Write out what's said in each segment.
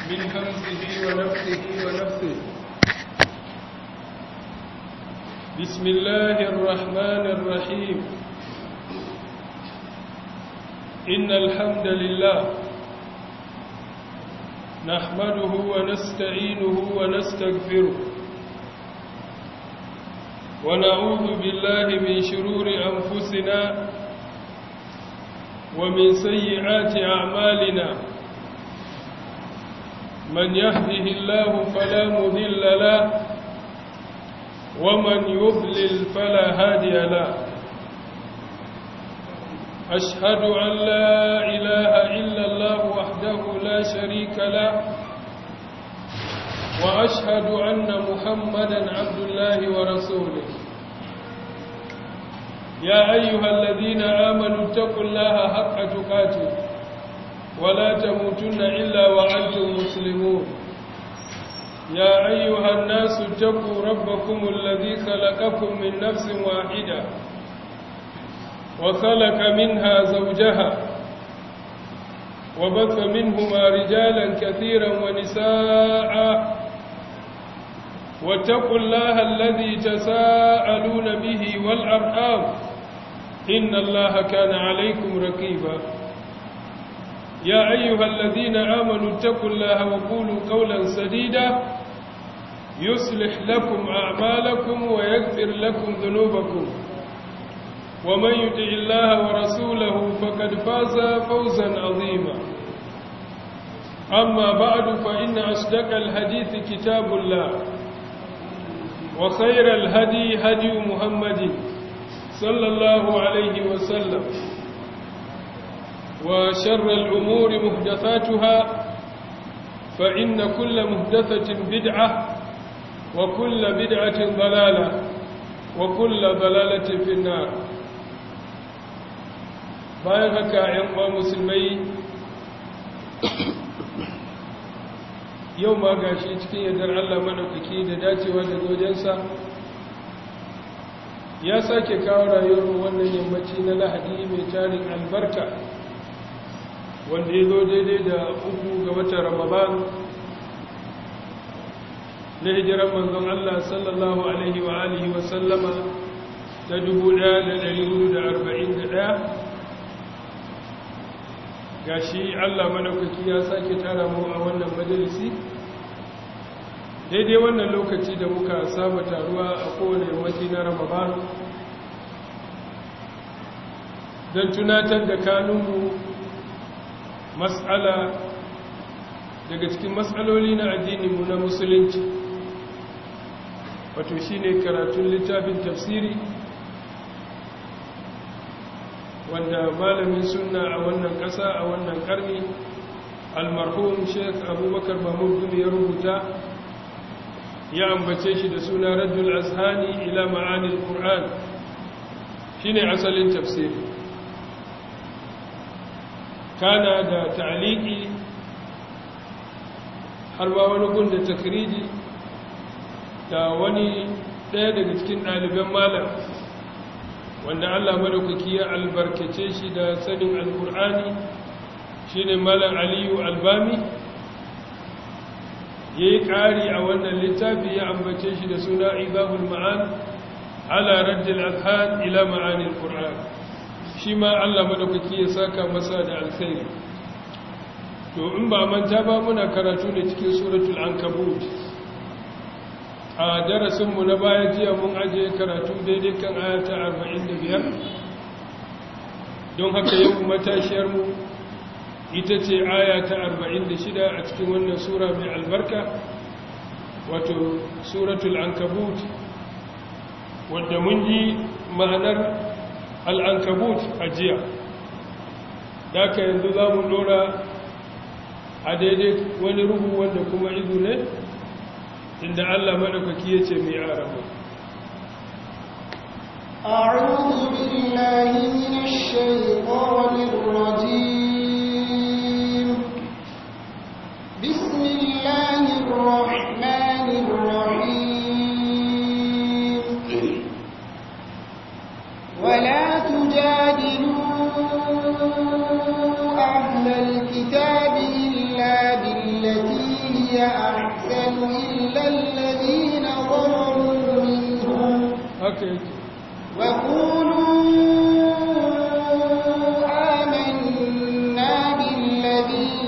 من همزه ونفسه ونفسه بسم الله الرحمن الرحيم إن الحمد لله نحمده ونستعينه ونستغفره ونعوذ بالله من شرور أنفسنا ومن سيئات أعمالنا من يهده الله فلا مذل له ومن يضلل فلا هادي له أشهد أن لا إله إلا الله وحده لا شريك له وأشهد أن محمدا عبد الله ورسوله يا أيها الذين آمنوا اتقوا الله حق تقاته ولا تموتن إلا وأنتم مسلمون يا أيها الناس اتقوا ربكم الذي خلقكم من نفس واحدة وخلق منها زوجها وبث منهما رجالا كثيرا ونساء واتقوا الله الذي تساءلون به والأرحام إن الله كان عليكم رقيبا يا أيها الذين آمنوا اتقوا الله وقولوا قولا سديدا يصلح لكم أعمالكم ويغفر لكم ذنوبكم ومن يطع الله ورسوله فقد فاز فوزا عظيما أما بعد فإن أصدق الحديث كتاب الله وخير الهدي هدي محمد صلى الله عليه وسلم وشر الأمور محدثاتها فإن كل محدثة بدعة وكل بدعة ضلالة وكل ضلالة في النار bayan haka ‘yan uwa musulmai yau ma gashi cikin yardar Allah maɗaukaki da dacewa da zojensa ya sake kawo rayuwar wannan yammaci na lahadi mai tarin albarka wanda ya zo daidai da uku ga watan ramadan na hijiran manzon Allah sallallahu alaihi wa alihi wa sallama ta 1441 gashi Allah madaukaki ya sake tara mu a wannan majalisi daidai wannan lokaci da muka saba taruwa a kowane yammaci na ramadan don tunatar da kanunmu matsala daga cikin matsaloli na addininmu na musulunci wato shine karatun littafin tafsiri wanda malamin sunna a wannan ƙasa a wannan ƙarni almarhum sheikh abubakar mahmud gumi ya rubuta ya ambace shi da suna raddul azhani ila ma'anil qur'an shine asalin tafsiri kana da ta'liqi har ma wani gun da takriji da wani ɗaya daga cikin ɗaliban malam wanda Allah madaukaki ya albarkace shi da sanin alkur'ani shine malam aliyu albami yayi ƙari a wannan littafi ya ambace shi da suna ibabul ma'an ala raddil azhan ila ma'anil qur'an shi ma Allah madaukaki ya saka masa da alkhairi to in ba manta ba muna karatu ne cikin suratul ankabut a darasinmu na baya jiya mun ajiye karatu daidai kan ayata 45 don haka yau matashiyarmu ita ce ayata 46 a cikin wannan sura mai albarka wato suratul ankabut wadda mun ji ma'anar al'ankabut a jiya daga yanzu za mu dora a daidai wani ruhu wanda kuma izu ne inda Allah madaukaki yace mai arabu أعوذ بالله من الشيطان الرجيم بسم الله الرحمن الرحيم ولا تجادلوا أهل الكتاب إلا بالتي هي أحسن إلا الذين ظلموا منهم haka yake وقولوا آمنا بالذي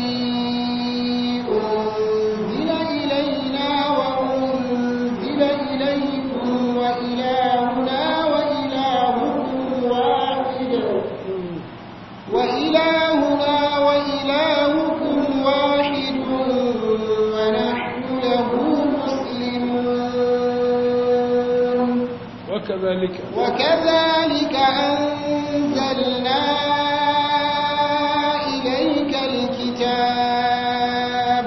أنزل إلينا وأنزل إليكم وإلهنا وإلهكم واحد وإلهنا وإلهكم واحد ونحن له مسلمون وكذلك وكذلك أنزلنا إليك الكتاب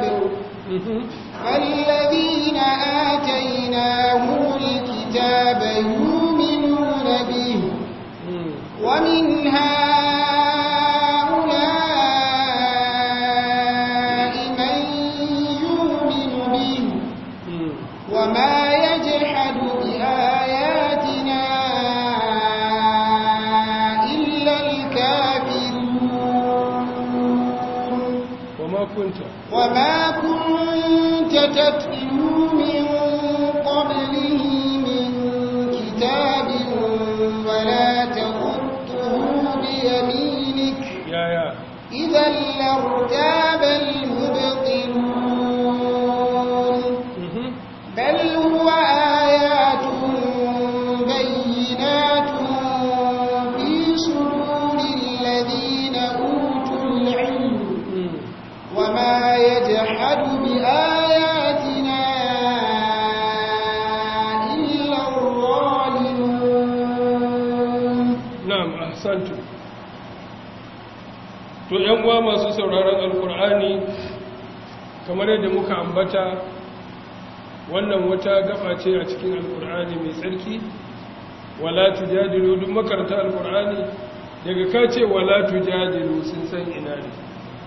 فالذين آتيناهم الكتاب يؤمنون به ومن هؤلاء من يؤمن به وما يجحد بآياتنا إلا الكافرون وما كنت وما كنت تتلو من قبله من كتاب ولا تخطه بيمينك يا يا إذا لارتاب المبطلون بل هو آيات بينات في صدور الذين أوتوا العلم وما يجحد بآياتنا إلا الظالمون na'am ahsantu to yan uwa masu sauraron alkur'ani kamar yadda muka ambata wannan wata gaba ce a cikin alkur'ani mai tsarki wala tujadilu duk makaranta alkur'ani daga ka ce wala tujadilu sun san ina ne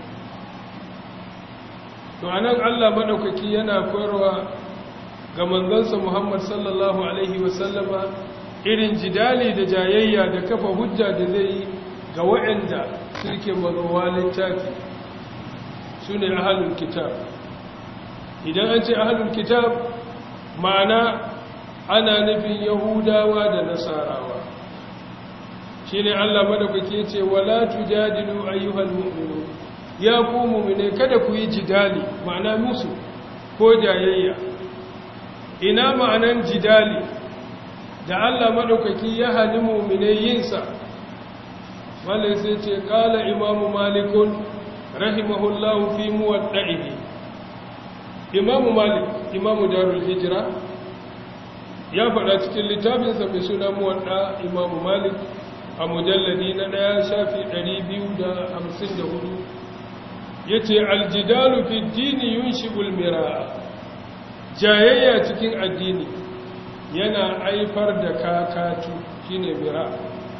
to anan Allah madaukaki yana koyarwa ga manzansa Muhammad sallallahu alaihi wasallama irin jidali da jayayya da kafa hujja da zai yi ga waɗanda suke mazowa littafi su ne ahalul kitab idan an ce ahalul kitab ma'ana ana nufin yahudawa da nasarawa shi ne allah madaukake ce wala tujadilu ayyuhal mu'minu ya ku mu'mine kada ku yi jidali ma'ana musu ko jayayya ina ma'anan jidali da Allah maɗaukaki ya hali mummune yinsa wanda sai ce ƙala imamu malikun rahimahullahu fi muwadda'ihi imamu malik imamu darul hijira ya faɗa cikin littafinsa mai suna muwadda imamu malik a mujalladi na ɗaya shafi 254 ya ce aljidalu fi dini yunshi ulmira jayayya cikin addini yana aifar da kakatu shine mira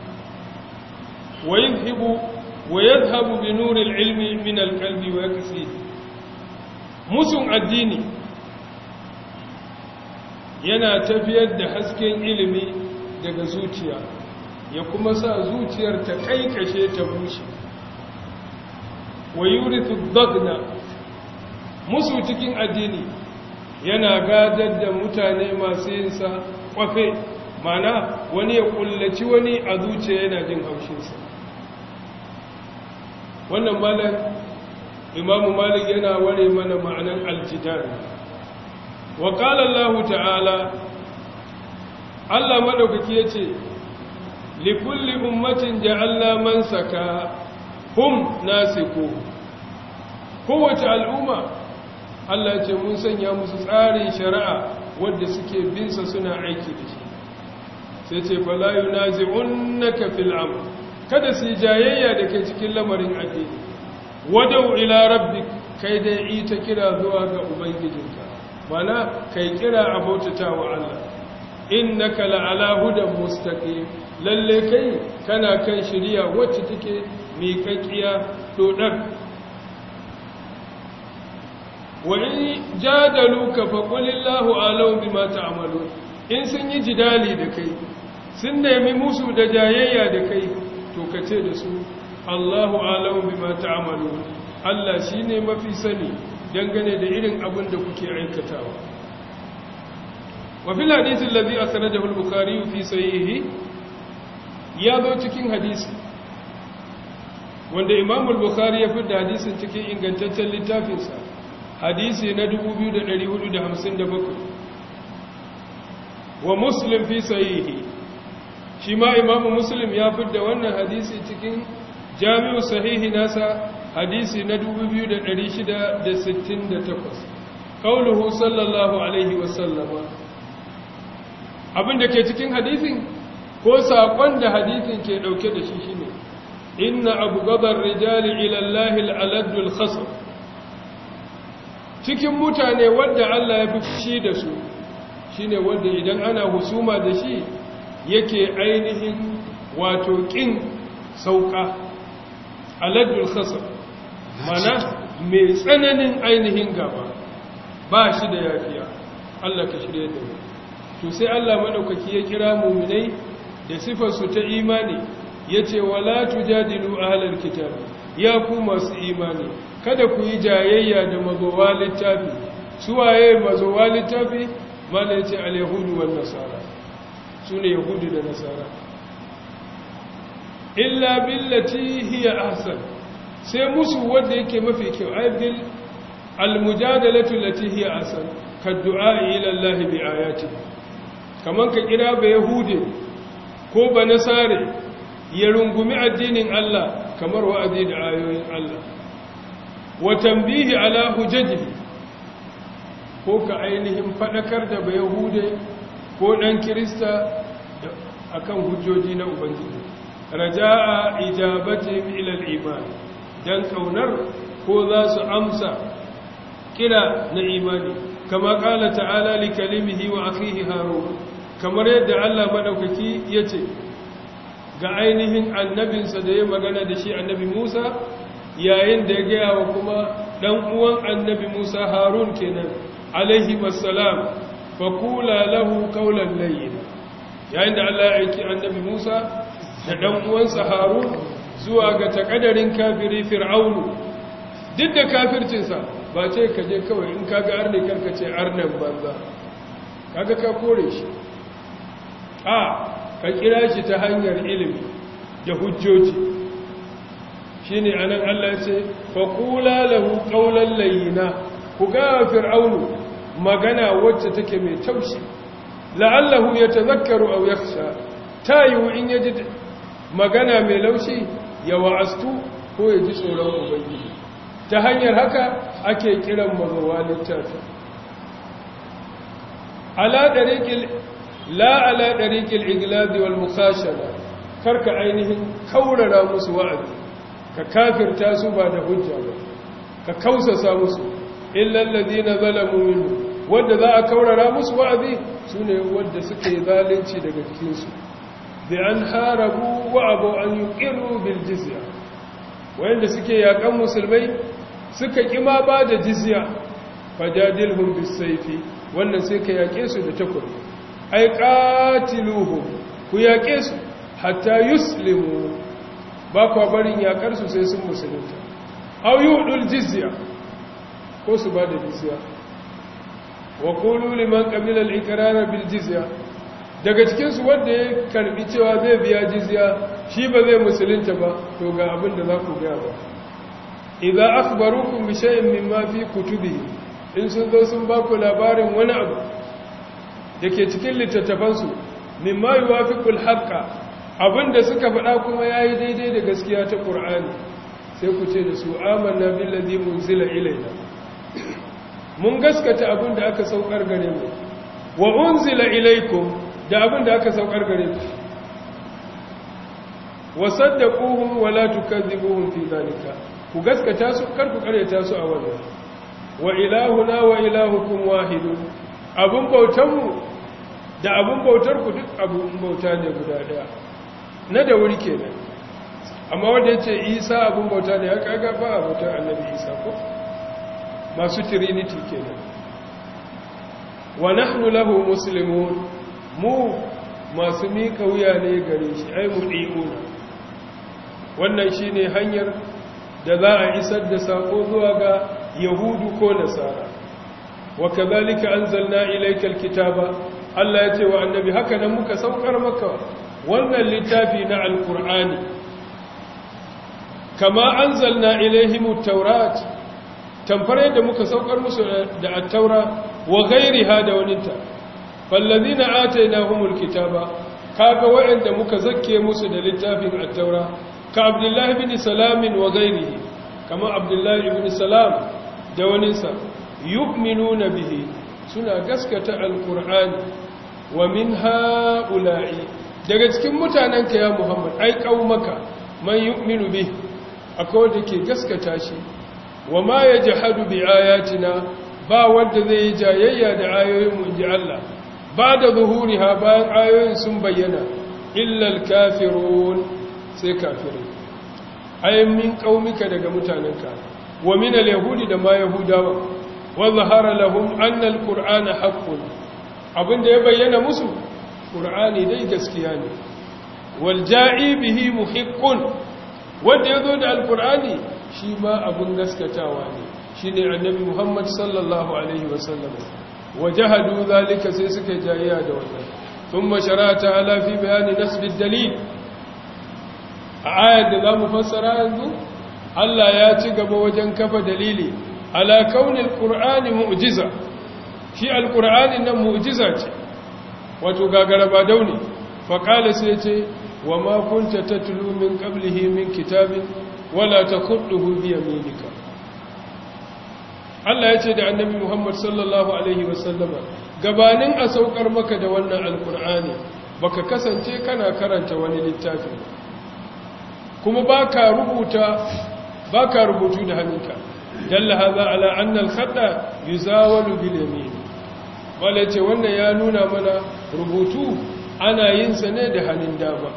wa yadhhabu wa yadhhabu bi nuril ilmi min alqalbi wa yakfi musun addini yana tafiyar da hasken ilimi daga zuciya ya kuma sa zuciyar ta kaikashe ta bushe wa yurithu dagna musu cikin addini yana gadar da mutane masu yinsa kwafe mana wani ya kullaci wani a zuciya yana jin haushinsa wannan malar imamu malik yana ware mana ma'anar aljidar wa Allah ta'ala Allah maɗaukaki ya ce likulli ummatin ja'alla man saka hum nasiku kowace al'umma Allah ce mun sanya musu tsarin shari'a wadda suke binsa suna aiki da shi sai ce fala yunazi'unnaka fil amr kada su jayayya da kai cikin lamarin addini wadau ila rabbik kai dai ita kira zuwa ga ubangijinka mana kai kira a bautata wa Allah innaka la'ala hudan mustaqim lalle kai kana kan shari'a wacce take miƙaƙiya dodar wa in jadaluka fa qulillahu alau bima ta'malun in sun yi jidali da kai sun nemi musu da jayayya da kai to kace da su Allahu alau bima ta'malun Allah shine mafi sani dangane da irin abin da kuke aikatawa wa fil hadith alladhi akhrajahu al-bukhari fi sahihi ya zo cikin hadisi wanda imam al-bukhari ya fidda hadisin cikin ingantaccen littafinsa hadisi na 2457 wa muslim fi sahihi shi ma imam muslim ya fidda wannan hadisi cikin jami'u sahihi nasa hadisi na 2668 qauluhu sallallahu alaihi wasallama abinda ke cikin hadisin ko saƙon da hadisin ke ɗauke da shi shine inna abu gabar rijali ilallahi al'aladul khasar cikin mutane wadda Allah ya fi fushi da su shine wadda idan ana husuma da shi yake ainihin wato ƙin sauƙa aladul khasar mana mai tsananin ainihin gaba ba shi da yafiya Allah ka shirye da mu to sai Allah madaukaki ya kira muminai da sifarsu ta imani ya ce wala tujadilu ahlal kitab ya ku masu imani kada ku yi jayayya da mazowa littafi suwaye mazowa littafi mala ya ce al-yahudu wan nasara sune yahudu da nasara illa billati hiya ahsan sai musu wanda yake mafi kyau aibil al-mujadalatu allati hiya ahsan kaddu'a ila Allah bi ayatihi kaman ka kira ba yahude ko ba nasare ya rungumi addinin Allah kamar wa'azi da ayoyin Allah wa tambihi ala hujajihi ko ka ainihin fadakar da ba yahude ko dan kirista akan hujjoji na ubangiji raja'a ijabatihim ila al-iman dan kaunar ko za su amsa kira na imani kama kala ta'ala li kalimihi wa akhihi harun kamar yadda Allah madaukaki yace ga ainihin annabinsa da ya magana da shi annabi Musa yayin da ya gaya wa kuma dan uwan annabi Musa Harun kenan alaihi wassalam faqula lahu qawlan layyin yayin da Allah ya aiki annabi Musa da dan uwansa Harun zuwa ga takadarin kafiri fir'aunu duk da kafircinsa ba ce ka je kawai in kaga arne karka ce arnan banza kaga ka kore shi a ka kira shi ta hanyar ilimi da hujjoji shine anan Allah ce faqula lahu qawlan layyina ku ga fir'aunu magana wacce take mai taushi la'allahu yatazakkaru aw yakhsha tayu in yaji magana mai laushi ya wa'astu ko ya ji tsoron ubangiji ta hanyar haka ake kiran mazawa littafi ala dariqil la ala dariqil iglazi wal mukhashara karka ainihin kaurara musu wa'azi ka kafirta su ba da hujja ba ka kausasa musu illa alladhina zalamu minhu wanda za a kaurara musu wa'azi sune wanda suke zalunci daga cikin su bi an harabu wa abu an yuqiru bil jizya wanda suke yakan musulmai suka kima ba da jizya fajadilhum bisayfi wannan sai ka yake su da takobi ai qatiluhum ku yake su hatta yuslimu ba kwa barin yakar su sai sun musulunta aw yudul jizya ko su ba da jizya wa qulu liman qabila al-iqrar bil jizya daga cikin su wanda ya karbi cewa zai biya jizya shi ba zai musulunta ba to ga abin da za ku ga ba idza akhbarukum bi shay'in mimma fi kutubihi in sun zo sun ba ku labarin wani abu dake cikin littattafan su mimma yuwafiqul haqqa abinda suka faɗa kuma yayi daidai da gaskiya ta Qur'ani sai ku ce da su amanna billazi munzila ilayna mun gaskata abinda aka saukar gare mu wa unzila ilaykum da abinda aka saukar gare ku wasaddaquhum wa la tukadhibuhum fi dhalika ku gaskata su kar ku karyata su a wannan wa ilahuna wa ilahukum wahidun abun bautan mu da abun bautar ku duk abun bauta ne guda daya na da wuri kenan amma wanda yace Isa abun bauta ne ya kaga ba bautar Annabi Isa ko masu trinity kenan wa nahnu lahu muslimun mu masu mika wuya ne gare shi ai mudiuna wannan shine hanyar da za a isar da sako zuwa ga yahudu ko nasara wa kadhalika anzalna ilaykal kitaba Allah ya ce wa annabi haka nan muka saukar maka wannan littafi na alqur'ani kama anzalna ilaihimut tawrat tamfar yadda muka saukar musu da at-taura wa ghairiha da waninta fallazina atainahumul kitaba kaga wa'anda muka zakke musu da littafin at-taura ka abdullahi ibn salam wa ghairihi kama abdullahi ibn salam da waninsa yu'minuna bihi suna gaskata al-qur'ani wa min ha'ula'i daga cikin mutanenka ya muhammad ai qaumaka man yu'minu bihi akwai wanda ke gaskata shi wa ma yajhadu bi ayatina ba wanda zai yi jayayya da ayoyin mu inji Allah ba da zuhuriha bayan ayoyin sun bayyana illal kafirun sai kafirai ayin min qaumika daga mutanenka wa min al-yahudi da ma yahudawa wa zahara lahum anna al-qur'ana haqqun abinda ya bayyana musu qur'ani dai gaskiya ne wal ja'i bihi muhiqqun wanda yazo da al-qur'ani shi ma abun gaskatawa ne shine annabi Muhammad sallallahu alaihi wasallam wajahadu zalika sai suka jayya da wannan thumma sharata ala fi bayani nasb ad-dalil a ayat da zamu fassara yanzu Allah ya ci gaba wajen kafa dalili ala kaunil qur'ani mu'jiza shi al-qur'ani nan mu'jiza ce wato gagara ba dauni fa qala sai ce wa ma kunta tatlu min qablihi min kitabin wala takhutuhu bi yaminika Allah ya ce da annabi Muhammad sallallahu Alaihi wasallama gabanin a saukar maka da wannan alkur'ani baka kasance kana karanta wani littafi kuma baka rubuta baka rubutu da hannunka dalla hadha ala anna al-khata yuzawalu bil yamin wala ce wannan ya nuna mana rubutu ana yin sa ne da hannun dama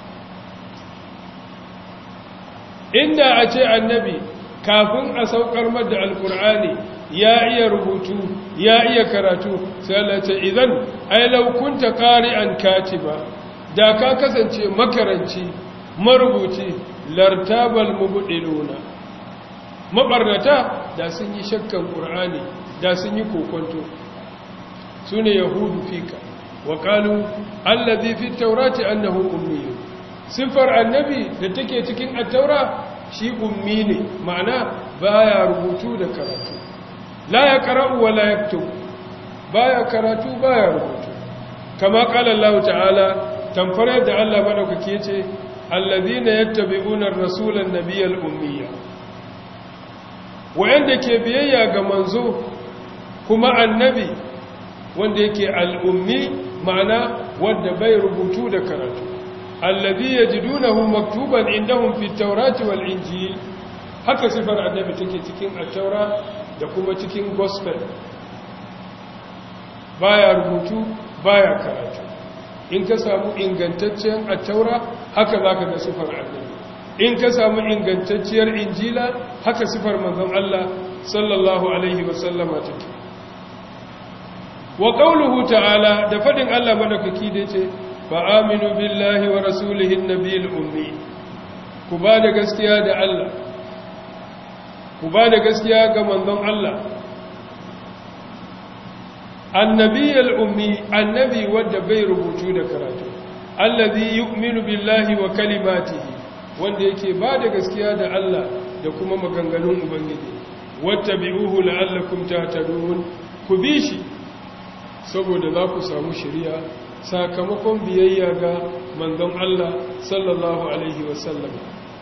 inda a ce annabi kafin a saukar da alkur'ani ya iya rubutu ya iya karatu sai Allah ce idan ai law kunta qari'an katiba da ka kasance makaranci marubuci lartabal mubdiluna mabarnata da sun yi shakkan qur'ani da sun yi kokonto sune yahudu fika wa qalu allazi fi tawrati annahu ummi sifar annabi da take cikin at-taura shi ummi ne ma'ana baya rubutu da karatu la ya qara'u wa la yaktub baya karatu baya rubutu kama qala Allah ta'ala tamfare da Allah madaukake yace alladhina yattabi'una ar-rasula an-nabiyyal ummiyya wanda ke biyayya ga manzo kuma annabi wanda yake al-ummi ma'ana wanda bai rubutu da karatu alladhi yajidunahu maktuban indahum fi at-taurati wal injil haka sifar annabi take cikin at-taura da kuma cikin gospel baya rubutu baya karatu in ka samu ingantacciyar at-taura haka zaka ga sifar annabi in ka samu ingantacciyar injila haka sifar manzon Allah sallallahu alaihi wasallama take wa qawluhu ta'ala da fadin Allah madaukaki da yace fa'aminu billahi wa rasulihin nabil ummi ku ba da gaskiya da Allah ku ba da gaskiya ga manzon Allah annabiyal ummi annabi wanda bai rubutu da karatu allazi yu'minu billahi wa kalimatihi wanda yake ba da gaskiya da Allah da kuma maganganun ubangiji wattabi'uhu la'allakum tahtadun ku bi shi saboda za ku samu shari'a sakamakon biyayya ga manzon Allah sallallahu alaihi wasallam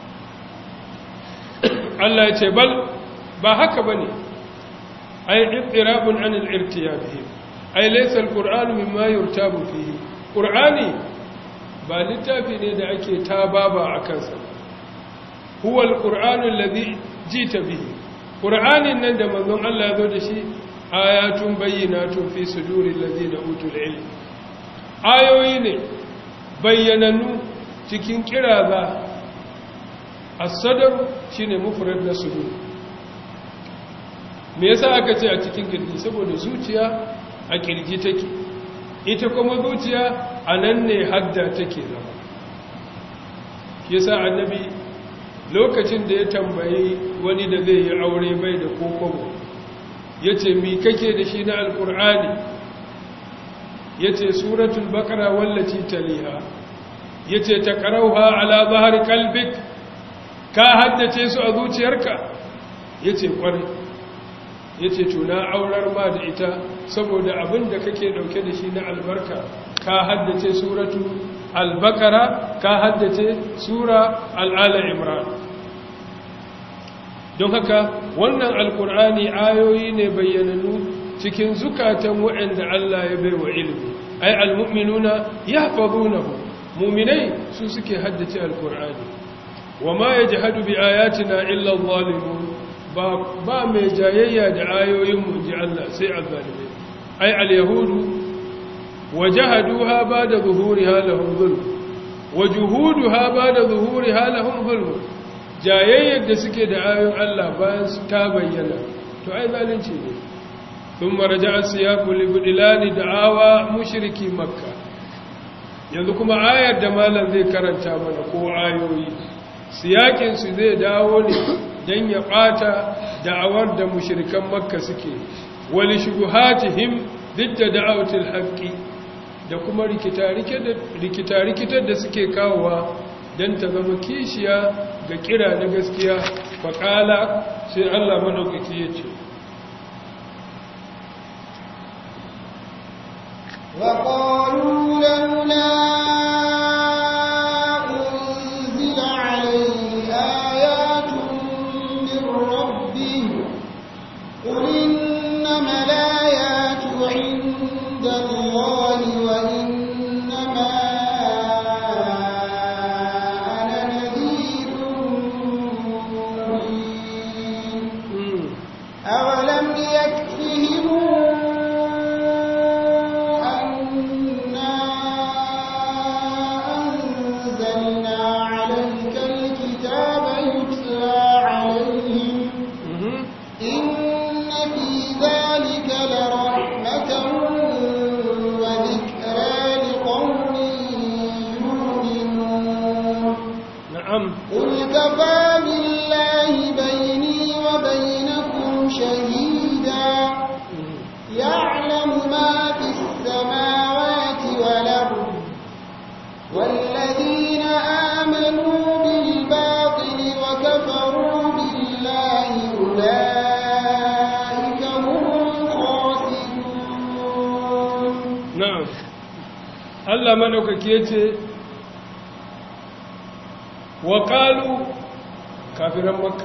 Allah ya ce bal ba haka bane ay ibtirabun an al-irtiyabihim ay laysa al-qur'anu mimma yurtabu fihi qur'ani ba littafi ne da ake tababa akan sa huwa al-qur'anu alladhi jita bihi qur'anin nan da manzon Allah ya zo da shi ayatun bayyinatun fi suduril ladina utul ilm ayoyi ne bayyanannu cikin kiraza as-sadr shine mufrad na sudur me yasa aka ce a cikin kirji saboda zuciya a kirji take ita kuma zuciya a nan ne hadda take zama yasa annabi lokacin da ya tambayi wani da zai yi aure bai da kokobo ya ce mi kake da shi na alkur'ani ya ce suratul bakara wallaci taliha ya ce ta karauha ala zahar kalbik ka haddace su a zuciyarka ya ce kwarai ya ce tuna aurar ma da ita saboda abin da kake dauke da shi na albarka ka haddace suratu albakara ka haddace sura al'ala imran don haka wannan alkur'ani ayoyi ne bayyananu cikin zukatan waɗanda Allah ya bai wa ilimi ai almu'minuna yahfazunahu mu'minai su suke haddace alkur'ani wama yajhadu bi ayatina illa adh-dhalimun ba ba mai jayayya da ayoyin mu ji Allah sai azzalimai ai al-yahudu wajahaduha ba'da zuhuriha lahum zulm wajuhuduha ba'da zuhuriha lahum zulm jayayyar da suke da ayoyin Allah bayan su ta bayyana to ai zalunci ne sun maraja a siyaku libidilani da awa mushiriki makka yanzu kuma ayar da malam zai karanta mana ko ayoyi siyakinsu zai dawo ne don ya ɓata da'awar da mushirikan makka suke wali shubuhatihim duk da da'autul haƙƙi da kuma rikita-rikitar da suke kawowa don ta zama kishiya ga kira na gaskiya faƙala sai Allah maɗaukaki ya ce وقالوا لولا أنزل عليه آيات من ربه قل إنما الآيات عند الله وإنما أنا نذير مبين أولم يكفهم أنا أنزلنا عليك الكتاب يتلى عليهم إن في ذلك لرحمة وذكرى لقوم يؤمنون na'am قل كفى بالله بيني وبينكم شهيدا يعلم ما في السماوات والأرض والذين آمنوا بالباطل وكفروا بالله أولئك هم الخاسرون na'am Allah madaukaki yace wa qalu kafiran makka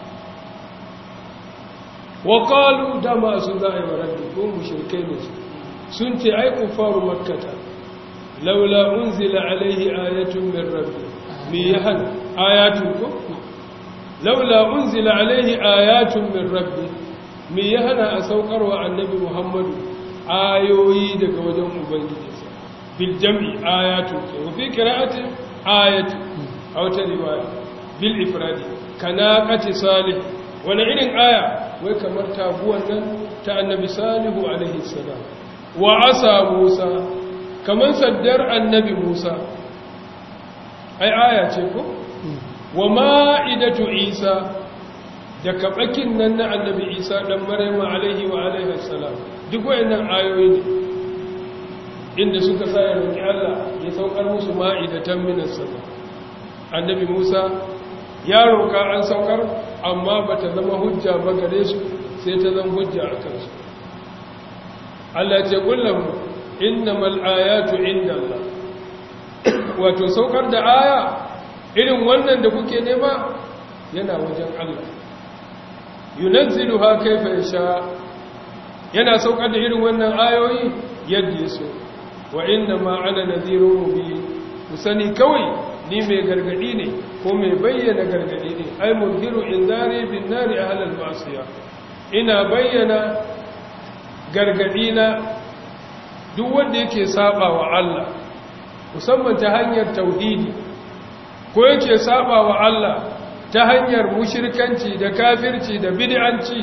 wa qalu da masu zai waraddu ko mushrikai ne su sun ce ai kufaru makkata laula unzila alaihi ayatun min rabbi mi yahan ayatun ko laula unzila alaihi ayatun min rabbi mi yahana a saukarwa annabi muhammadu ayoyi daga wajen ubangijinsa bil jam'i ayatun wa fi qira'ati ayatun a wata riwaya bil ifradi kanaqati salih wani irin aya wai kamar taguwan nan ta annabi salihu alaihi salam wa asa musa kamar saddar annabi musa ai aya ce ko wa ma'idatu isa da kabakin nan na annabi isa dan maryama alaihi wa alaihi salam duk wayannan ayoyi ne inda suka sa ya roki Allah ya saukar musu ma'idatan minas sama annabi Musa ya roka an saukar amma bata zama hujja ba gare su sai ta zama hujja a kansu Allah ce kullum innamal ayatu indallah wato saukar da aya irin wannan da kuke nema yana wajen Allah yunazziluha kaifa yasha yana saukar da irin wannan ayoyi yadda yaso wa inna ma ana nadhirun mubin musani kawai ni mai gargadi ne ko mai bayyana gargadi ne ai mudhiru inzari bin nari ahlal ma'siya ina bayyana gargadi na duk wanda yake saba wa Allah musamman ta hanyar tauhidi ko yake saba wa Allah ta hanyar mushirkanci da kafirci da bid'anci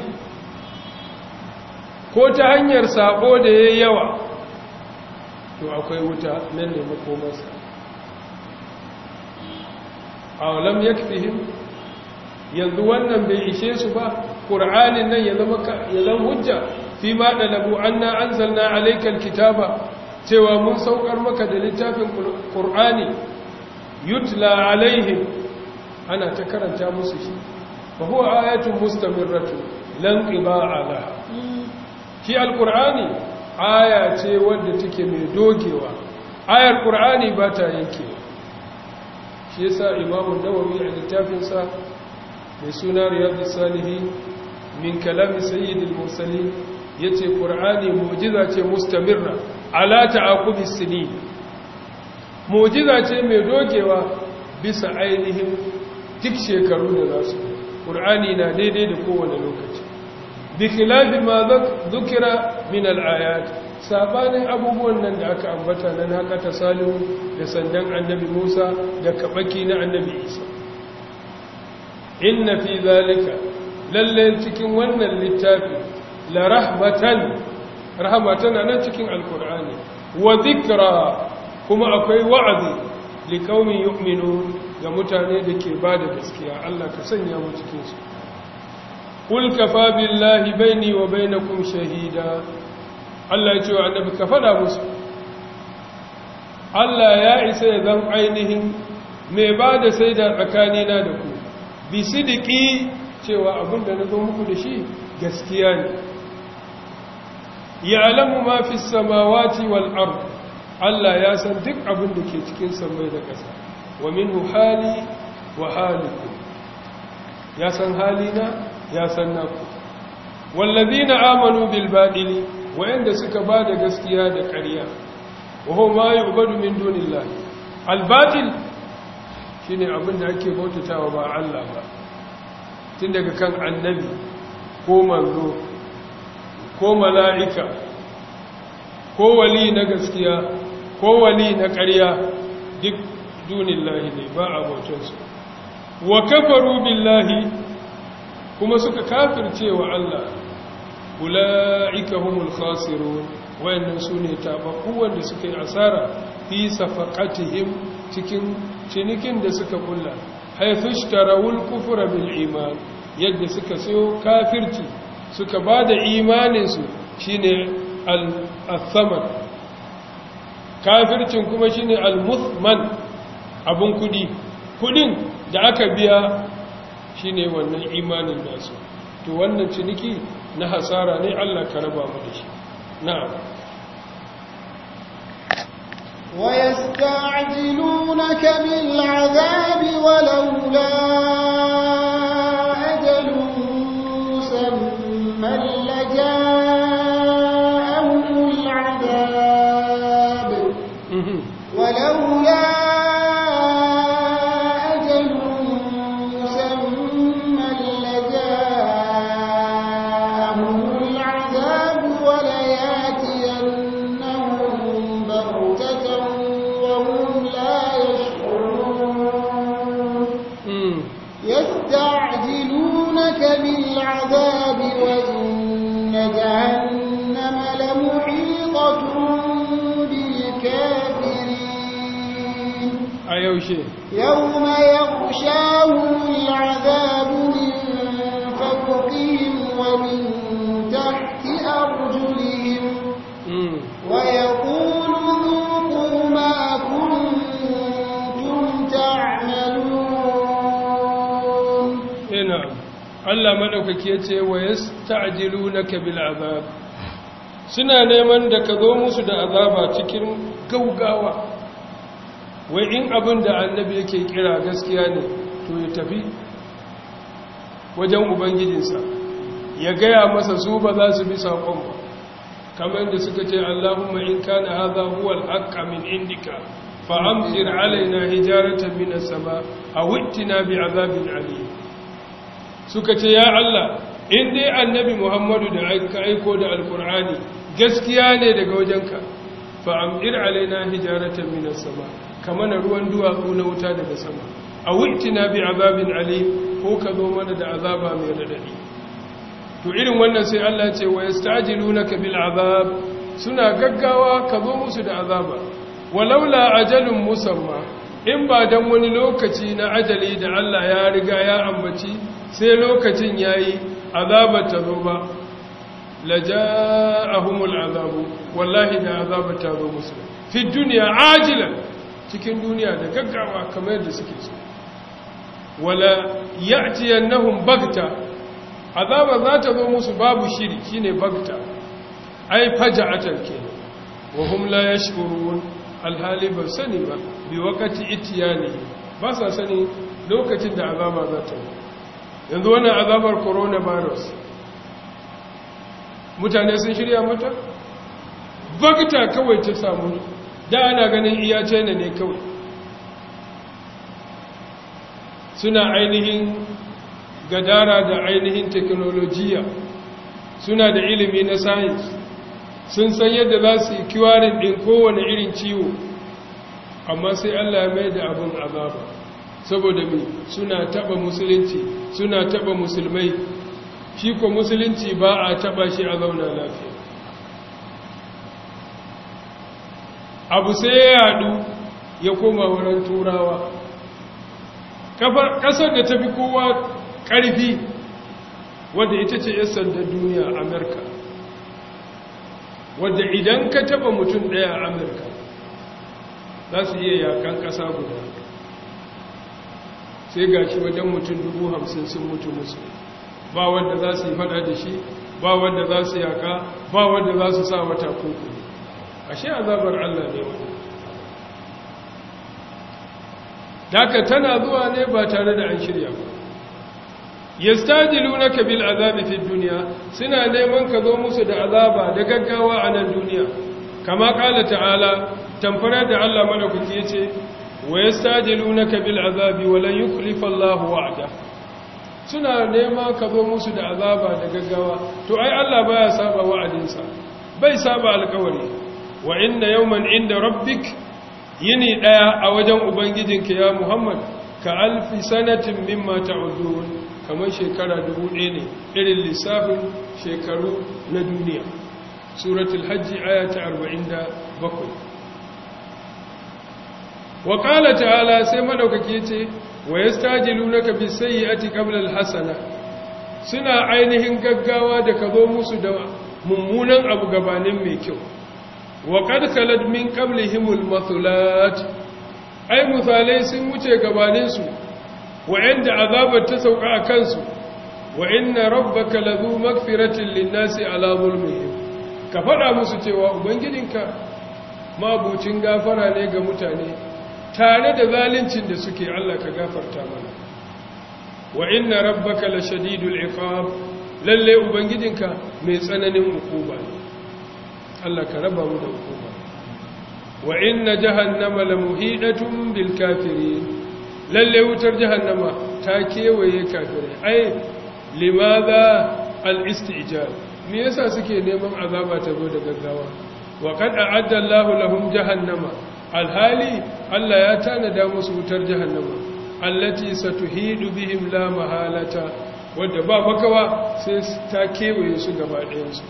ko ta hanyar sabo da yayi yawa to akwai wuta nan ne makomarsa aw lam yakfihim yanzu wannan bai ishe su ba qur'anin nan ya zama ya zama hujja fi ma dalabu anna anzalna alaykal kitaba cewa mun saukar maka da littafin qur'ani yutla alaihim ana ta karanta musu shi fa huwa ayatun mustamirratun lan qiba'a laha shi alqur'ani aya ce wadda take mai dogewa ayar qur'ani ba ta yankewa shi yasa imamu nawawi a littafinsa mai suna riyadus salihin min kalami sayyidil mursalin yace qur'ani mu'jiza ce mustamirra ala ta'aqubis sinin mu'jiza ce mai dogewa bisa ainihin duk shekaru da za su qur'ani na daidai da kowane lokaci bi khilafi ma dhukira min al-ayat sabanin abubuwan nan da aka ambata nan haka ta salihu da sandan annabi Musa da kabaki na annabi Isa inna fi zalika lalle cikin wannan littafi la rahmatan rahmatan nan cikin alqur'ani wa dhikra kuma akwai wa'azi liqaumin yu'minun ga mutane da ke bada gaskiya Allah ka sanya mu cikin su qul kafa billahi baini wa bainakum shahida Allah ya ce wa annabi ka fada musu Allah ya isa ya zan ainihin mai ba da sai da tsakanina da ku bi sidiki cewa abin da na zo muku da shi gaskiya ne ya alamu ma fi samawati wal ard Allah ya san duk abin da ke cikin samai da ƙasa wa minhu hali wa halikum ya san halina ya san naku wallazina amanu bil badili wayanda suka ba da gaskiya da ƙarya waho ma yi ubadu min dunillah albatil shi ne abinda ake bautatawa ba Allah ba tun daga kan annabi ko manzo ko mala'ika ko wali na gaskiya ko wali na ƙarya duk dunillahi ne ba a bautansu wa kafaru billahi kuma suka kafirce wa Allah ula'ika humul khasirun wayannan sune tababbu wanda suka yi asara fi safaqatihim cikin cinikin da suka kulla haythu ishtarawul kufra bil iman yadda suka sayo kafirci suka bada imanin su shine al-thaman kafircin kuma shine al-muthman abun kudi kudin da aka biya shine wannan imanin nasu to wannan ciniki na hasara ne Allah ka raba mu da shi na'am ويستعجلونك بالعذاب ولولا أجل مسمى لجاءهم العذاب ولولا أجل مسمى لجاءهم العذاب ولياتينهم بغتة وهم لا يشعرون يستعجلونك بالعذاب وإن جهنم لمحيطة بالكافرين a yaushe يوم يغشاهم العذاب من فوقهم ومن تحت أرجلهم Mm. ويقول ذوقوا ما كنتم تعملون ina Allah madaukaki yace wa yasta'jilunaka bil azab suna neman da ka zo musu da azaba cikin gaugawa wai in abin da annabi yake kira gaskiya ne to ya tafi wajen ubangijinsa ya gaya masa su ba za su bi saƙon ba kamar da suka ce Allahumma in kana hadha huwa al-haqqa min indika fa amtir alaina hijaratan min as-sama aw ittina bi'adabin alim suka ce ya Allah in dai annabi Muhammadu da aka aiko da alkur'ani gaskiya ne daga wajenka fa amdir alaina hijaratan min as-sama kama na ruwan duwatsu na wuta daga sama aw ittina bi'adabin alim ko ka zo mana da azaba mai radadi to irin wannan sai Allah ce wa yastajilunaka bil azab suna gaggawa ka zo musu da azaba walaula ajalun musamma in ba dan wani lokaci na ajali da Allah ya riga ya ambaci sai lokacin yayi azaba ta zo ba laja'ahumul azabu wallahi da azaba ta zo musu fi duniya ajilan cikin duniya da gaggawa kamar yadda suke so wala ya'tiyannahum bagta azaba za ta zo musu babu shiri shine bagta ai faja'atan kenan wa hum la yashkurun alhali ba sani ba bi wakati itiyani ba sa sani lokacin da azaba za ta yi yanzu wannan azabar coronavirus mutane sun shirya mata bagta kawai ta samu da ana ganin iya china ne kawai suna ainihin gadara da ainihin teknolojiya suna da ilimi na science sun san yadda za su yi kiwarin ɗin kowane irin ciwo amma sai allah ya mai da abin azaba saboda mai suna taɓa musulunci suna taɓa musulmai shi ko musulunci ba a taɓa shi a zauna lafiya abu sai ya yadu ya koma wurin turawa ƙasar da ta fi kowa ƙarfi wadda ita ce yan sandan duniya a amurka wadda idan ka taba mutum ɗaya a amurka za su iya yakan ƙasa guda sai ga shi wajen mutum dubu hamsin sun mutu musu ba wadda za su yi fada da shi ba wadda za su yaka ba wadda za su sa wata kuku ashe azabar allah ne wani daga tana zuwa ne ba tare da an shirya ba yastajilunaka bil azabi fid dunya suna neman ka zo musu da azaba da gaggawa a nan duniya kama kala ta'ala tamfara da Allah madaukaki yace wa yastajilunaka bil azabi wa lan yukhlifa Allah wa'da suna neman ka zo musu da azaba da gaggawa to ai Allah baya saba wa'adinsa bai saba alƙawari wa inna yawman inda rabbik yini daya a wajen ubangijinka ya Muhammad ka alfi sanatin mimma ta'udun kamar shekara dubu ɗaya ne irin lissafin shekaru na duniya suratul hajji aya ta arba'in da bakwai wa ƙala ta'ala sai maɗaukaki ce wa ya stajilu na kabi sai ati ƙablal hasana suna ainihin gaggawa da ka zo musu da mummunan abu gabanin mai kyau wa ƙadkalar min ƙablihimul mathulat ai misalai sun wuce gabaninsu wa'anda azabar ta sauka a kansu wa inna rabbaka lazu magfiratin linnasi ala zulmihim ka faɗa musu cewa ubangijinka mabucin gafara ne ga mutane tare da zaluncin da suke Allah ka gafarta mana wa inna rabbaka lashadidul iqab lalle ubangijinka mai tsananin hukuma ne Allah ka raba mu da hukuma wa inna jahannama lamuhidatun bil kafirin lalle wutar jahannama ta kewaye kafirai ai limadha al-istijab me yasa suke neman azaba ta zo da gaggawa wa qad a'adda Allahu lahum jahannama alhali Allah ya tanada musu wutar jahannama allati satuhidu bihim la mahalata wadda ba makawa sai ta kewaye su gaba ɗayan su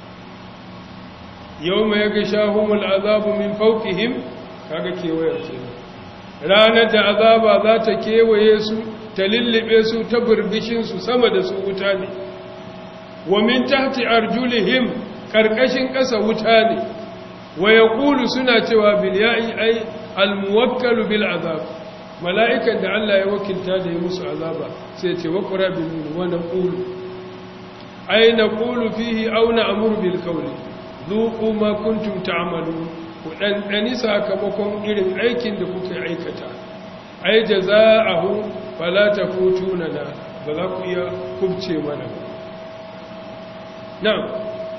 yawma yaghshahumul azabu min fawqihim kaga kewayar kenan ranar da azaba za ta kewaye su ta lullube su ta burbishinsu sama da su wuta ne wa min tahti arjulihim karkashin ƙasa wuta ne wa yaqulu suna cewa bil ya'i ay al muwakkalu bil azab mala'ikan da Allah ya wakilta da ya musu azaba sai ce wa qura bil wa naqulu ay naqulu fihi aw na'muru bil qawli dhuqu ma kuntum ta'malun ku ɗanɗani sakamakon irin aikin da kuka aikata ai jaza'ahu fala tafutuna na ba za ku iya kubce mana ba na'am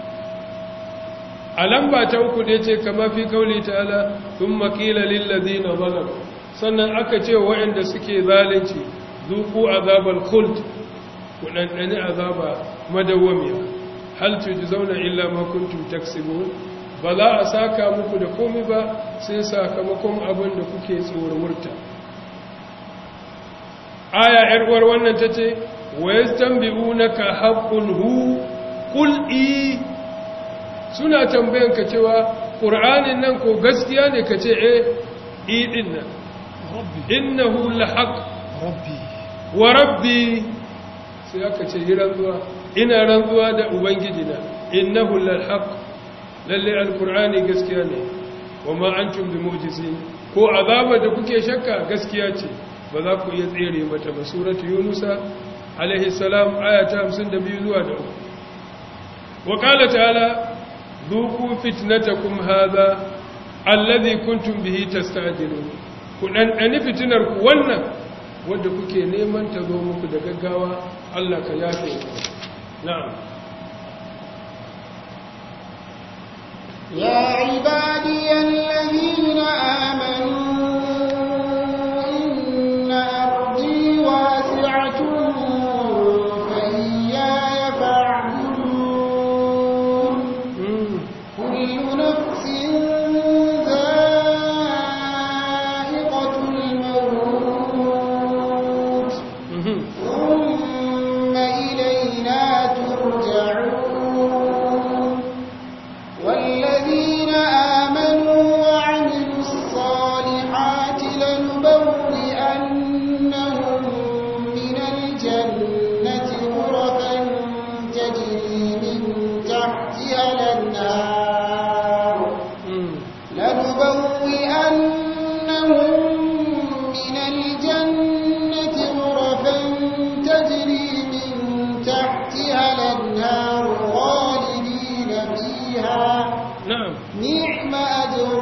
a lamba ta uku da ce kama fi kauli ta'ala thumma qila lil ladina zalamu sannan aka ce waɗanda suke zalunci zuku azabal khuld ku ɗanɗani azaba madawwamiya hal tujzauna illa ma kuntum taksibun ba za a saka muku da komi ba sai sakamakon abin da kuke tsoromurta aya yarwar wannan ta ce wa ya tambi'u na ka haƙun hu ƙul'i suna tambayan ka cewa ƙur'anin nan ko gaskiya ne ka ce e idin nan innahu lahaq wa rabbi sai aka ce yi rantsuwa ina rantsuwa da ubangiji na innahu lal haqq lalle alqur'ani gaskiya ne wa ma antum bi mu'jizin ko azaba da kuke shakka gaskiya ce ba za ku iya tsere mata ba suratu yunusa alaihi salam aya ta 52 zuwa da 3 wa qala ta'ala dhuqu fitnatakum hadha alladhi kuntum bihi tasta'jilun ku dan dani fitinar ku wannan wanda kuke neman ta zo muku da gaggawa Allah ka yafe ku na'am يا عبادي الذين آمنوا إن أرضي واسعة فإياي فاعبدون كل نفس ذائقة الموت ثم إلينا ترجعون والذين آمنوا وعملوا الصالحات لنبوئنهم من الجنة غرفا تجري من تحتها الأنهار لنبوئنهم من الجنة غرفا تجري من تحتها الأنهار خالدين فيها na'am نعم أجر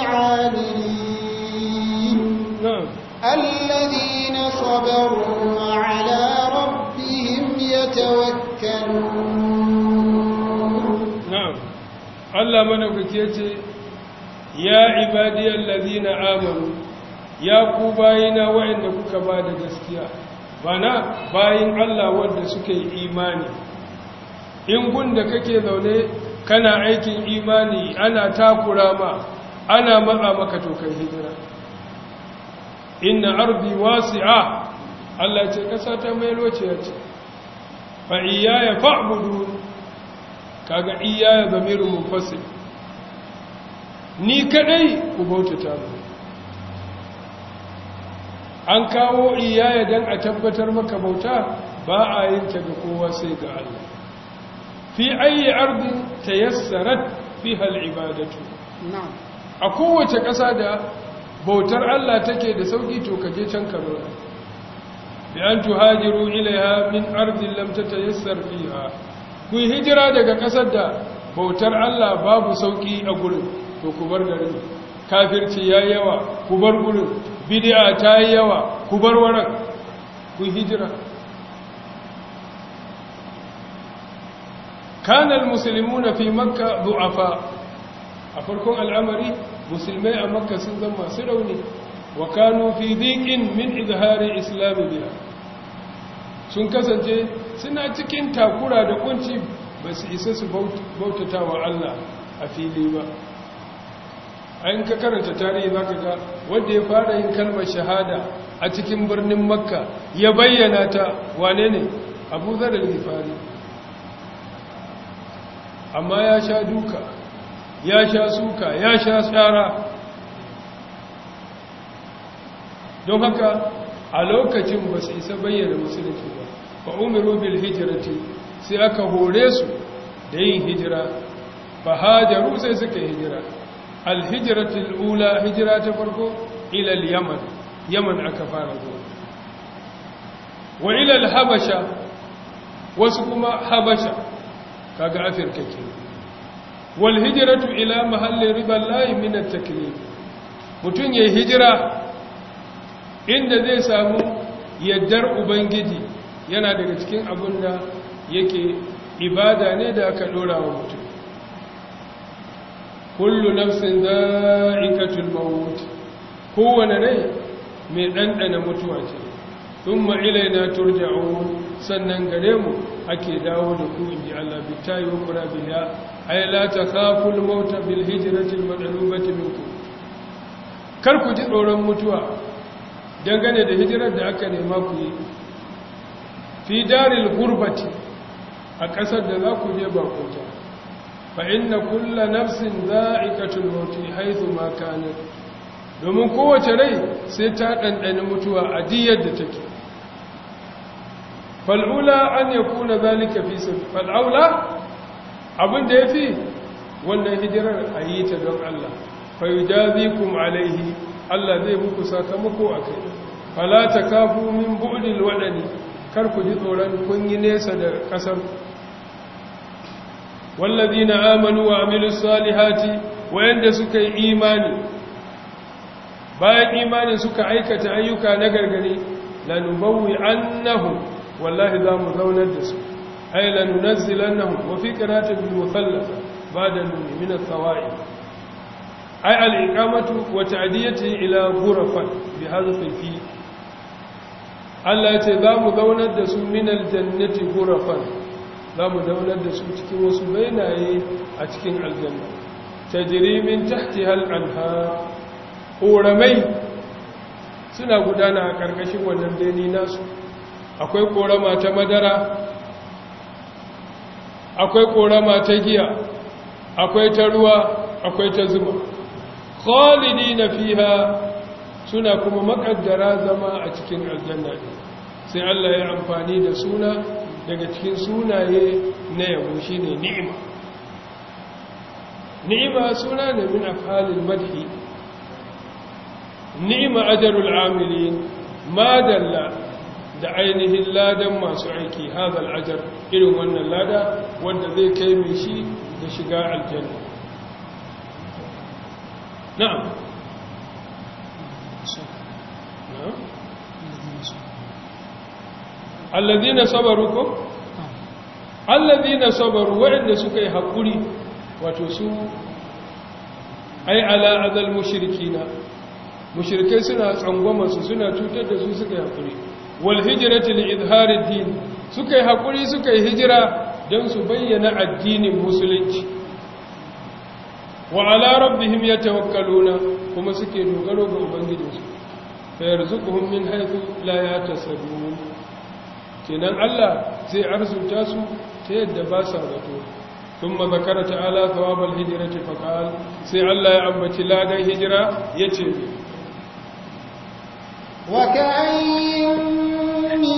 العاملين na'am الذين صبروا وعلى ربهم يتوكلون na'am Allah madaukake yace ya ibadiyal ladina amanu ya ku bayina wa'anda kuka ba da gaskiya bana bayin Allah wanda suka yi imani in gunda kake zaune kana aikin imani ana takura ma ana matsa maka to kai hijira inna ardi wasi'a Allah ce kasa ta mai lociya ce fa iyaya fa'budu kaga iyaya zamirin munfasil ni kadai ku bautata mu an kawo iyaya dan a tabbatar maka bauta ba a yin ta ga kowa sai ga Allah fi ayi ardin tayassarat fiha al-ibadatu نعم a kowace ƙasa da bautar Allah take da sauki to kaje can ka zauna bi an tuhajiru ilaiha min ardin lam tatayassar fiha ku yi hijira daga ƙasar da bautar Allah babu sauki a gurin to ku bar garin kafirci yayi yawa ku bar gurin bid'a ta yi yawa ku bar waran ku yi hijira kana almuslimuna fi makka du'afa a farkon al'amari musulmai a makka sun zama masu rauni wa kanu fi dhiqin min izhari islam biha sun kasance suna cikin takura da kunci ba su isa su bautata wa Allah a fili ba ayin ka karanta tarihi zaka ga wanda ya fara yin kalmar shahada a cikin birnin makka ya bayyana ta wane ne abu zar al-ghifari amma ya sha duka ya sha suka ya sha tsara don haka a lokacin ba su isa bayyana musulunci ba fa umiru bil hijrati sai aka hore su da yin hijira fa hajaru sai suka yi hijira al hijratu al ula hijira ta farko ila al yaman yaman aka fara zuwa wa ila al habasha wasu kuma habasha kaga afirka ke wal hijratu ila mahalli riba lahi min at taklif mutun yayi hijira inda zai samu yaddar ubangiji yana daga cikin abin da yake ibada ne da aka dora wa mutum kullu nafsin za'iqatul maut kowane rai mai dandana mutuwa ce thumma ilaina turja'un sannan gare mu ake dawo da ku inji Allah bitayi wa qura biha ay la takhaful maut bil hijrati al madlubati minkum kar ku ji tsoron mutuwa dangane da hijirar da aka nema ku yi fi daril gurbati a ƙasar da za ku je bakota fa inna kulla nafsin za'iqatul maut haythu ma kanat domin kowace rai sai ta dandane mutuwa a diyar da take fal'ula an yakuna zalika fi sabil fal'aula abin da yafi wannan hijirar ayi ta don Allah fa yujazikum alaihi Allah zai muku sakamako akai fala takafu min bu'dil wadani kar ku ji tsoron kun yi nesa da kasar wallazina amanu wa amilus salihati wayanda suka yi imani bayan imani suka aikata ayyuka na gargare lanubawwi annahum wallahi za mu zaunar da su ay lanunazzilannahum wa fi qiratin bil muthallath ba'da nun min al-thawa'i ay al-iqamatu wa ta'diyati ila ghurafan bi hadhihi fi Allah ya ce za mu zaunar da su min al-jannati ghurafan za mu zaunar da su cikin wasu bainaye a cikin aljanna tajri min tahtiha al-anhar ƙoramai suna gudana a ƙarƙashin wannan beni nasu akwai ƙorama ta madara akwai ƙorama ta giya akwai ta ruwa akwai ta zuma khalidi na fiha suna kuma makaddara zama a cikin aljanna sai Allah ya amfani da suna daga cikin sunaye na yabo shine ni'ima ni'ima suna ne min afhalil madhi ni'ima ajarul amilin madalla da ainihin ladan masu aiki hadal ajar irin wannan lada wanda zai kai mai shi da shiga aljanna na'am alladhina sabaru ko alladhina sabaru wa'anda suka yi hakuri wato su ai ala azal mushrikina mushrikai suna tsangwama su suna cutar da su suka yi hakuri wal hijrati li izhari din suka yi hakuri suka yi hijira don su bayyana addinin musulunci wa ala rabbihim yatawakkaluna kuma suke dogaro ga ubangijinsu fa yarzuquhum min haythu la yatasabun kenan Allah zai arzuta su ta yadda ba sa zato ثم ذكر تعالى ثواب الهجرة فقال سي الله يأمتي لا دي هجرة يتي وكأي من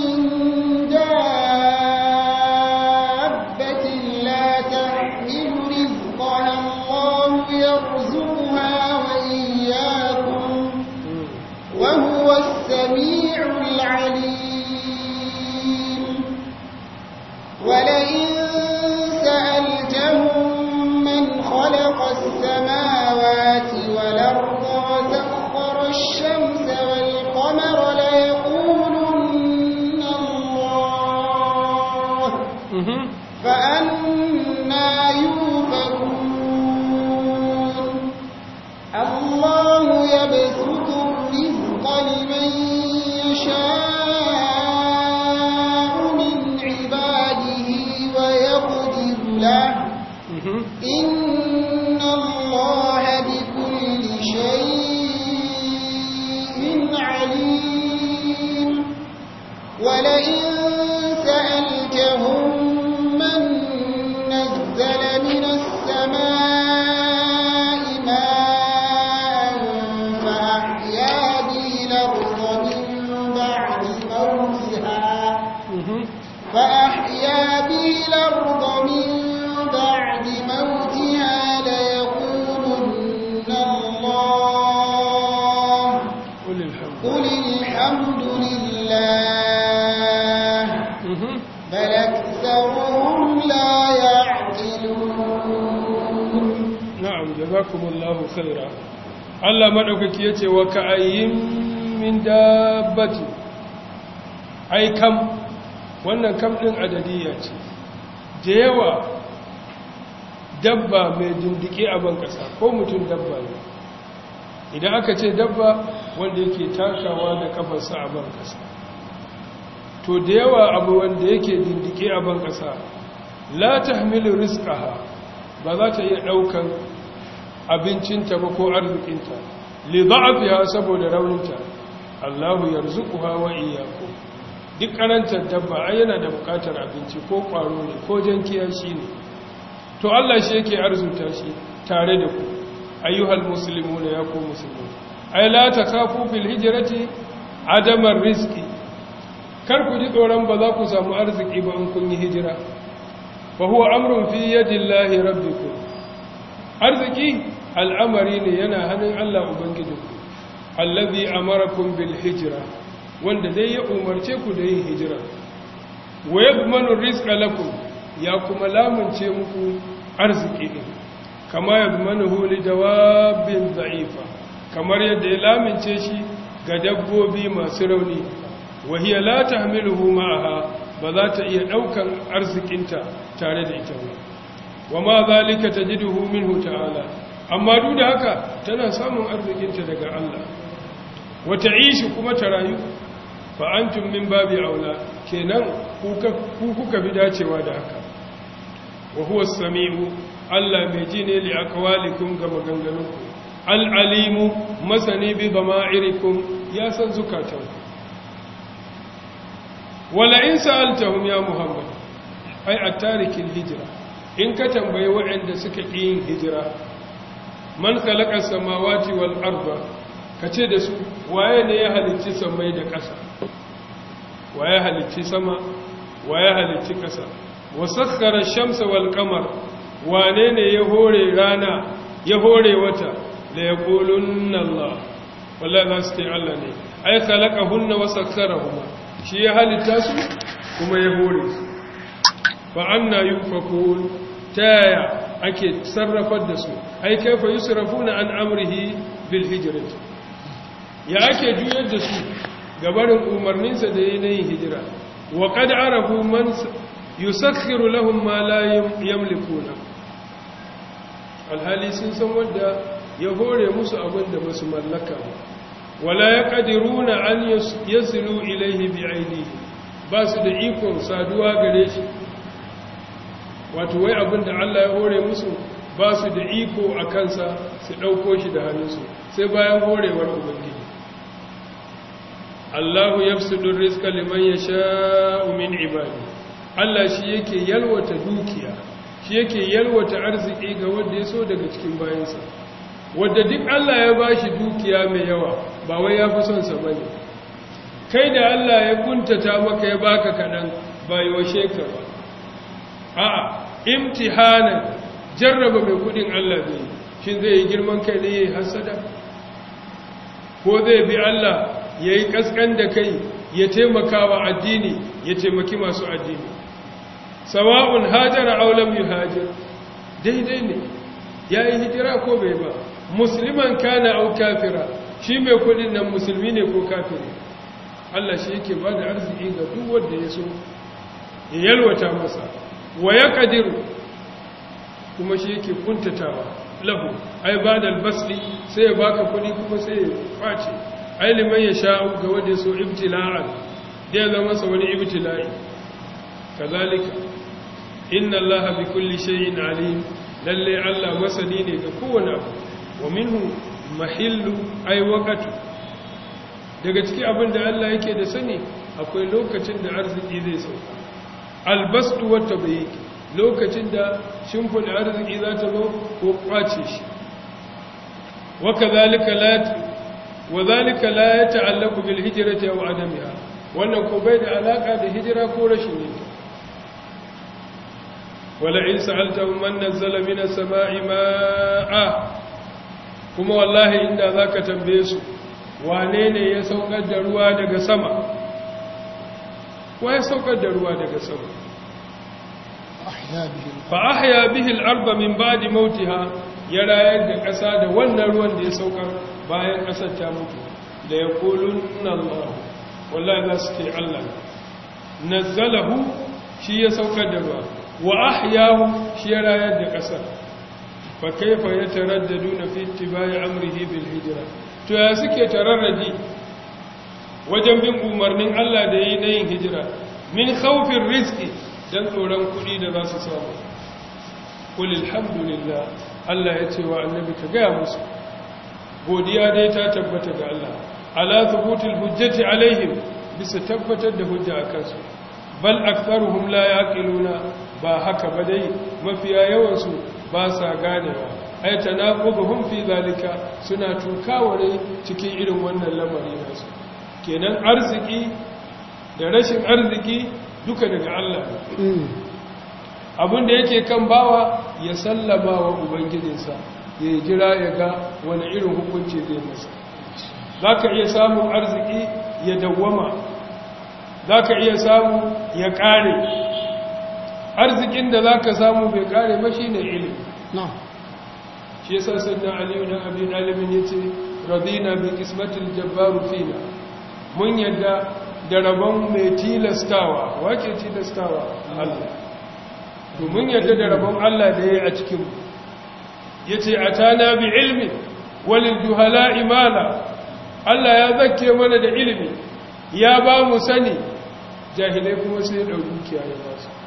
دابة لا تحمل رزقها الله يرزقها وإياكم وهو السميع العليم ولئن سألتهم من خلق السماوات والأرض وسخر الشمس والقمر ليقولن الله فأنا يوفكون الله يبسط الرزق لمن يشاء من عباده ويقدر له إن الله بكل شيء عليم ولئن سألتهم من نزل من السماء ماء فأحيا به الأرض من بعد موتها فأحيا به الأرض من بعد موتها ليقولن الله قل الحمد قل الحمد لله بل أكثرهم لا يعقلون na'am jazakumullahu khaira Allah madaukaki yace wa ka'ayyin min dabbati ai kam wannan kam din adadiyya ce da yawa dabba mai dindike a ban kasa ko mutum dabba ne idan aka ce dabba wanda yake takawa da kafarsa a ban kasa to da yawa abu wanda yake dindike a ban kasa la tahmilu rizqaha ba za ta iya daukan abincinta ba ko arzikinta li da'afiha saboda rauninta Allahu yarzuquha wa iyyakum duk karantar dabba ai yana da bukatar abinci ko kwaro ne ko jankiya shi ne to Allah shi yake arzuta shi tare da ku ayyuhal muslimuna ya ku muslimun ai la takafu fil hijrati adamar rizqi kar ku ji tsoron ba za ku samu arziki ba in kun yi hijira fa huwa amrun fi yadillahi rabbikum arziki al'amari ne yana hannun Allah ubangijinku allazi amarakum bil hijra wanda dai ya umarce ku da yin hijira wa yadmanu rizqa lakum ya kuma lamunce muku arziki din kama yadmanuhu li dawabbin dha'ifa kamar yadda ya lamunce shi ga dabbobi masu rauni wa hiya la tahmiluhu ma'aha ba za ta iya daukan arzikinta tare da ita ba wa ma zalika tajiduhu minhu ta'ala amma duk da haka tana samun arzikinta daga Allah wa ta'ishi kuma ta rayu fa antum min babi aula kenan ku kuka bi dacewa da haka wa huwa as-sami'u Allah mai ji ne li aqwalikum ga maganganunku al-alimu masani bi dama'irikum ya san zukatanku wala in sa'altahum ya muhammad ai at-tarikin hijra in ka tambayi waɗanda suka ƙi yin hijira man khalaqa samawati wal arda kace da su waye ne ya halicci samai da ƙasa waye halicci sama waye halicci ƙasa wa sakhkhara ash-shamsa wal qamar wane ne ya hore rana ya hore wata la yaqulunna Allah wallahi za su ce Allah ne ai khalaqahunna wa sakharahuma shi ya halitta su kuma ya hore su fa anna yufakun taya ake sarrafar da su ai kaifa yusrafuna an amrihi bil hijrati ya ake juyar da su gabarin umarninsa da yanayin hijira wa qad arafu man yusakhiru lahum ma la yamlikuna alhali sun san wanda ya hore musu abin da basu mallaka ba wala yaqdiruna an yasilu ilayhi bi ainihi ba su da ikon saduwa gare shi wato wai abin da Allah ya hore musu ba su da iko a kansa su ɗauko shi da hannunsu sai bayan horewar ubangiji Allahu yafsudu rizqa liman yasha'u min ibadi Allah shi yake yalwata dukiya shi yake yalwata arziki ga wanda ya so daga cikin bayansa wanda duk Allah ya bashi dukiya mai yawa ba wai ya fi son sa bane kai da Allah ya kuntata maka ya baka kadan ba yoshe ka ba a'a imtihanan jarraba mai kudin Allah zai shin zai yi girman kai ne yayi hasada ko zai bi Allah yayi kaskan da kai ya taimaka wa addini ya taimaki masu addini sawa'un hajara aw lam yuhajir daidai ne yayi hijira ko bai ba musliman kana aw kafira shi mai kudin nan musulmi ne ko kafiri Allah shi yake bada arziki ga duk wanda ya so ya yalwata masa wa ya ƙadiru kuma shi yake kuntatawa lahu ai ba da albasli sai ya baka kudi kuma sai ya face ai liman ya sha'u ga wanda ya so ibtila'an da ya zama sa wani ibtila'i kazalika inna allaha bi kulli shay'in alim lalle allah masani ne ga kowane abu wa minhu mahillu ai waqatu daga cikin abin da allah yake da sani akwai lokacin da arziki zai sauka albastu wata bai lokacin da shimfin arziki za ta zo ko kwace shi wa zalika la ya ta'allaku bil hijrati aw adamiha wannan ko bai da alaka da hijira ko rashin yin wala in sa'altahum man nazzala minas sama'i ma'a kuma wallahi inda zaka tambaye su wane ne ya saukar da ruwa daga sama wa ya saukar da ruwa daga sama fa ahya bihi al-ardha min ba'di mautiha ya rayar da ƙasa da wannan ruwan da ya saukar bayan ƙasar ta mutu da yaqulunna Allah wallahi za su ce Allah nazzalahu shi ya saukar da ruwa wa ahyahu shi ya rayar da ƙasar fa kaifa yataraddaduna fi ittiba'i amrihi bil hijra to ya suke tararraji wajen bin umarnin Allah da yi na yin hijira min khawfin rizki don tsoron kuɗi da za su samu kul alhamdulillah Allah ya ce wa annabi ka gaya musu godiya dai ta tabbata ga Allah ala thubutul hujjati alaihim bisa tabbatar da hujja a kansu bal aktharuhum la yaqiluna ba haka ba dai mafiya yawan su ba sa ganewa ay tanaquduhum fi zalika suna tukaware cikin irin wannan lamari nasu kenan arziki da rashin arziki duka daga Allah abin da yake kan bawa ya sallama wa ubangijinsa ya jira ya ga wani irin hukunci zai masa za ka iya samun arziki ya dawwama za ka iya samu ya ƙare arzikin da za ka samu bai ƙare ba shi ne ilimi shi yasa sannan aliyu na abin alimin ya ce radina bi kismatil jabbaru fina mun yadda da rabon mai tilastawa wake tilastawa Allah to mun yadda da rabon Allah da ya yi a cikin ya ce a tana bi ilmi walil juhala imala Allah ya zakke mana da ilimi ya ba mu sani jahilai kuma sai ɗau dukiya ya ba su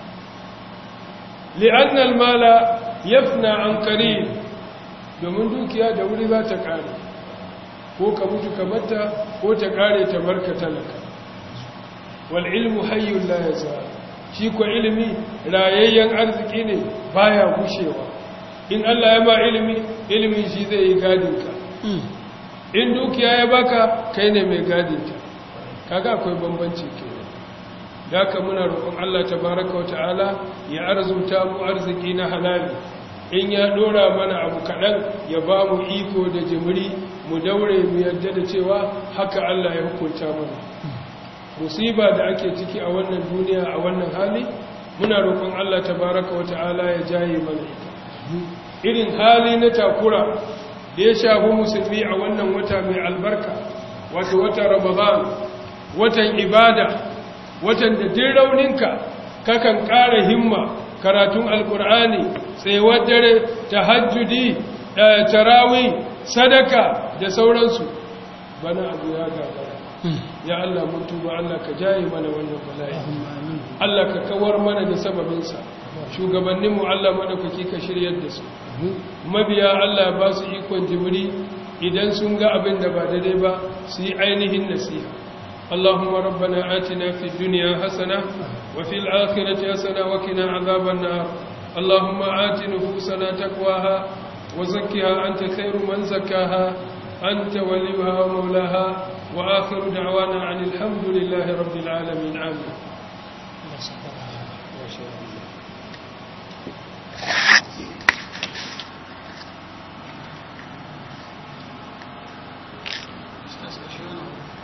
li'annal mala yafna an qarib domin dukiya da wuri za ta kare ko ka mutu kamar ta ko ta kare ta barka talaka wal ilmu hayyul la yazal shi ko ilimi rayayyen arziki ne baya gushewa in Allah ya ba ilimi ilimin shi zai yi gadin ka in dukiya ya baka kai ne mai gadin ta kaga akwai bambanci kenan da ka muna roƙon Allah tabaraka wa ta'ala ya arzuta mu arziki na halali in ya dora mana abu kaɗan ya ba mu iko da jimiri mu daure mu yadda da cewa haka Allah ya hukunta mana musiba da ake ciki a wannan duniya a wannan hali muna roƙon Allah tabaraka wa ta'ala ya jaye mana ita irin hali na takura da ya shafi musulmi a wannan wata mai albarka wato wata ramadan watan ibada watan da din rauninka kakan ƙara himma karatun alkur'ani tsayuwar dare tahajjudi tarawi sadaka da sauransu bana abu ya gagara ya Allah mun tuba Allah ka jaye mana wannan bala'i Allah ka kawar mana da sababinsa shugabanninmu Allah madaukaki ka shiryar da su mabiya Allah ba su ikon jibiri idan sun ga abin da ba daidai ba su yi ainihin nasiha اللهم ربنا آتنا في الدنيا حسنة وفي الآخرة حسنة وكنا عذاب النار اللهم آت نفوسنا تقواها وزكها أنت خير من زكاها أنت وليها ومولاها وآخر دعوانا عن الحمد لله رب العالمين آمين